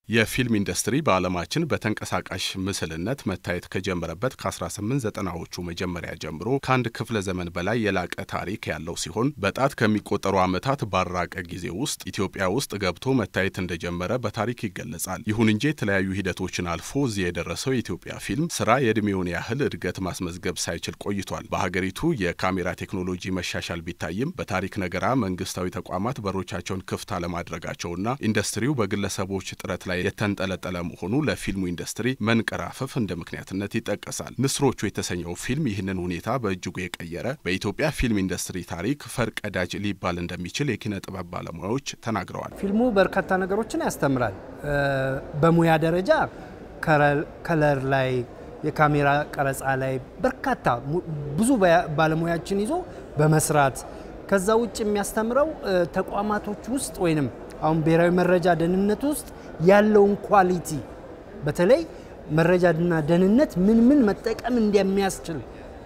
የፊልም ኢንዱስትሪ በዓለማችን በተንቀሳቃሽ ምስልነት መታየት ከጀመረበት ከ1890ዎቹ መጀመሪያ ጀምሮ ከአንድ ክፍለ ዘመን በላይ የላቀ ታሪክ ያለው ሲሆን በጣት ከሚቆጠሩ ዓመታት ባራቀ ጊዜ ውስጥ ኢትዮጵያ ውስጥ ገብቶ መታየት እንደጀመረ በታሪክ ይገለጻል። ይሁን እንጂ የተለያዩ ሂደቶችን አልፎ እዚህ የደረሰው የኢትዮጵያ ፊልም ስራ የዕድሜውን ያህል እድገት ማስመዝገብ ሳይችል ቆይቷል። በሀገሪቱ የካሜራ ቴክኖሎጂ መሻሻል ቢታይም በታሪክ ነገራ መንግስታዊ ተቋማት በሮቻቸውን ክፍት አለማድረጋቸውና ኢንዱስትሪው በግለሰቦች ጥረት ላይ የተንጠለጠለ መሆኑ ለፊልሙ ኢንዱስትሪ መንቀራፈፍ እንደ ምክንያትነት ይጠቀሳል። ንስሮቹ የተሰኘው ፊልም ይህንን ሁኔታ በእጅጉ የቀየረ በኢትዮጵያ ፊልም ኢንዱስትሪ ታሪክ ፈርቀዳጅ ሊባል እንደሚችል የኪነ ጥበብ ባለሙያዎች ተናግረዋል። ፊልሙ በርካታ ነገሮችን ያስተምራል። በሙያ ደረጃ ከለር ላይ፣ የካሜራ ቀረጻ ላይ በርካታ ብዙ ባለሙያችን ይዞ በመስራት ከዛ ውጭ የሚያስተምረው ተቋማቶች ውስጥ ወይንም አሁን ብሔራዊ መረጃ ደህንነት ውስጥ ያለውን ኳሊቲ በተለይ መረጃና ደህንነት ምን ምን መጠቀም እንደሚያስችል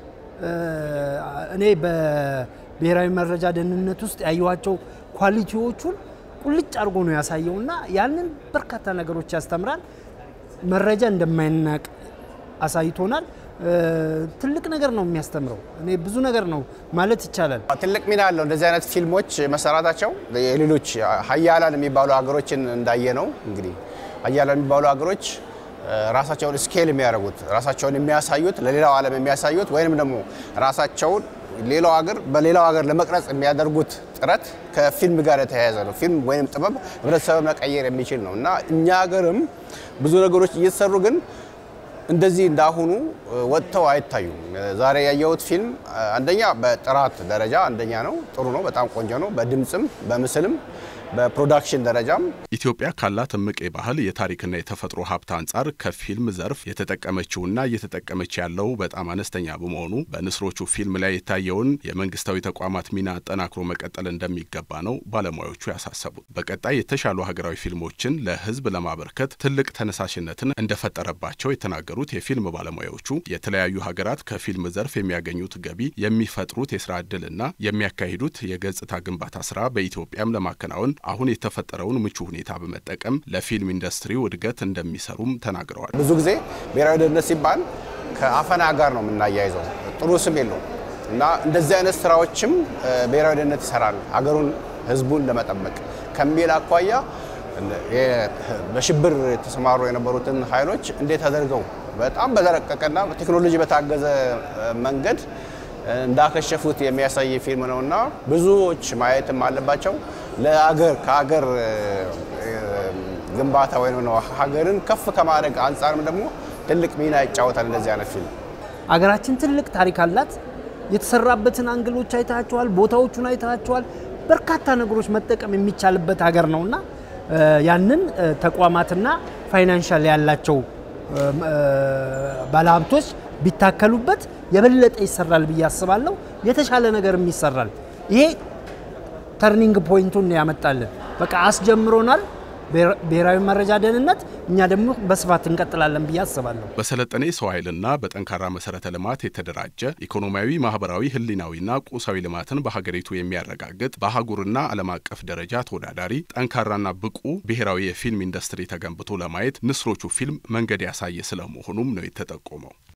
እኔ በብሔራዊ መረጃ ደህንነት ውስጥ ያየኋቸው ኳሊቲዎቹን ቁልጭ አድርጎ ነው ያሳየውና ያንን በርካታ ነገሮች ያስተምራል። መረጃ እንደማይናቅ አሳይቶናል። ትልቅ ነገር ነው የሚያስተምረው። እኔ ብዙ ነገር ነው ማለት ይቻላል። ትልቅ ሚና አለው እንደዚህ አይነት ፊልሞች መሰራታቸው። የሌሎች ሀያላን የሚባሉ ሀገሮችን እንዳየ ነው እንግዲህ ሀያላን የሚባሉ ሀገሮች ራሳቸውን ስኬል የሚያደርጉት ራሳቸውን የሚያሳዩት ለሌላው ዓለም የሚያሳዩት ወይንም ደግሞ ራሳቸውን ሌላው ሀገር በሌላው ሀገር ለመቅረጽ የሚያደርጉት ጥረት ከፊልም ጋር የተያያዘ ነው። ፊልም ወይም ጥበብ ህብረተሰብ መቀየር የሚችል ነው እና እኛ ሀገርም ብዙ ነገሮች እየተሰሩ ግን እንደዚህ እንዳሁኑ ወጥተው አይታዩም። ዛሬ ያየሁት ፊልም አንደኛ በጥራት ደረጃ አንደኛ ነው፣ ጥሩ ነው፣ በጣም ቆንጆ ነው። በድምፅም በምስልም በፕሮዳክሽን ደረጃም ኢትዮጵያ ካላት እምቅ የባህል የታሪክና የተፈጥሮ ሀብት አንጻር ከፊልም ዘርፍ የተጠቀመችውና እየተጠቀመች ያለው በጣም አነስተኛ በመሆኑ በንስሮቹ ፊልም ላይ የታየውን የመንግስታዊ ተቋማት ሚና አጠናክሮ መቀጠል እንደሚገባ ነው ባለሙያዎቹ ያሳሰቡት። በቀጣይ የተሻሉ ሀገራዊ ፊልሞችን ለህዝብ ለማበርከት ትልቅ ተነሳሽነትን እንደፈጠረባቸው የተናገሩት የፊልም ባለሙያዎቹ የተለያዩ ሀገራት ከፊልም ዘርፍ የሚያገኙት ገቢ፣ የሚፈጥሩት የስራ ዕድልና የሚያካሂዱት የገጽታ ግንባታ ስራ በኢትዮጵያም ለማከናወን አሁን የተፈጠረውን ምቹ ሁኔታ በመጠቀም ለፊልም ኢንዱስትሪው እድገት እንደሚሰሩም ተናግረዋል። ብዙ ጊዜ ብሔራዊ ደህንነት ሲባል ከአፈና ጋር ነው የምናያይዘው፣ ጥሩ ስም የለውም እና እንደዚህ አይነት ስራዎችም ብሔራዊ ደህንነት ይሰራል ሀገሩን ህዝቡን ለመጠበቅ ከሚል አኳያ በሽብር የተሰማሩ የነበሩትን ኃይሎች እንዴት አድርገው በጣም በተረቀቀና ቴክኖሎጂ በታገዘ መንገድ እንዳከሸፉት የሚያሳይ ፊልም ነው እና ብዙዎች ማየትም አለባቸው። ለሀገር ከሀገር ግንባታ ወይም ነው ሀገርን ከፍ ከማድረግ አንጻርም ደግሞ ትልቅ ሚና ይጫወታል እንደዚህ አይነት ፊልም። አገራችን ትልቅ ታሪክ አላት። የተሰራበትን አንግሎች አይታቸዋል፣ ቦታዎቹን አይታቸዋል። በርካታ ነገሮች መጠቀም የሚቻልበት ሀገር ነውና ያንን ተቋማትና ፋይናንሻል ያላቸው ባለሀብቶች ቢታከሉበት የበለጠ ይሰራል ብዬ አስባለሁ። የተሻለ ነገርም ይሰራል። ይሄ ተርኒንግ ፖይንቱን ያመጣልን በቃ አስጀምሮናል። ብሔራዊ መረጃ ደህንነት እኛ ደግሞ በስፋት እንቀጥላለን ብዬ አስባለሁ። በሰለጠነ የሰው ኃይልና በጠንካራ መሰረተ ልማት የተደራጀ ኢኮኖሚያዊ፣ ማህበራዊ፣ ህሊናዊና ቁሳዊ ልማትን በሀገሪቱ የሚያረጋግጥ በአህጉርና ዓለም አቀፍ ደረጃ ተወዳዳሪ ጠንካራና ብቁ ብሔራዊ የፊልም ኢንዱስትሪ ተገንብቶ ለማየት ንስሮቹ ፊልም መንገድ ያሳየ ስለመሆኑም ነው የተጠቆመው።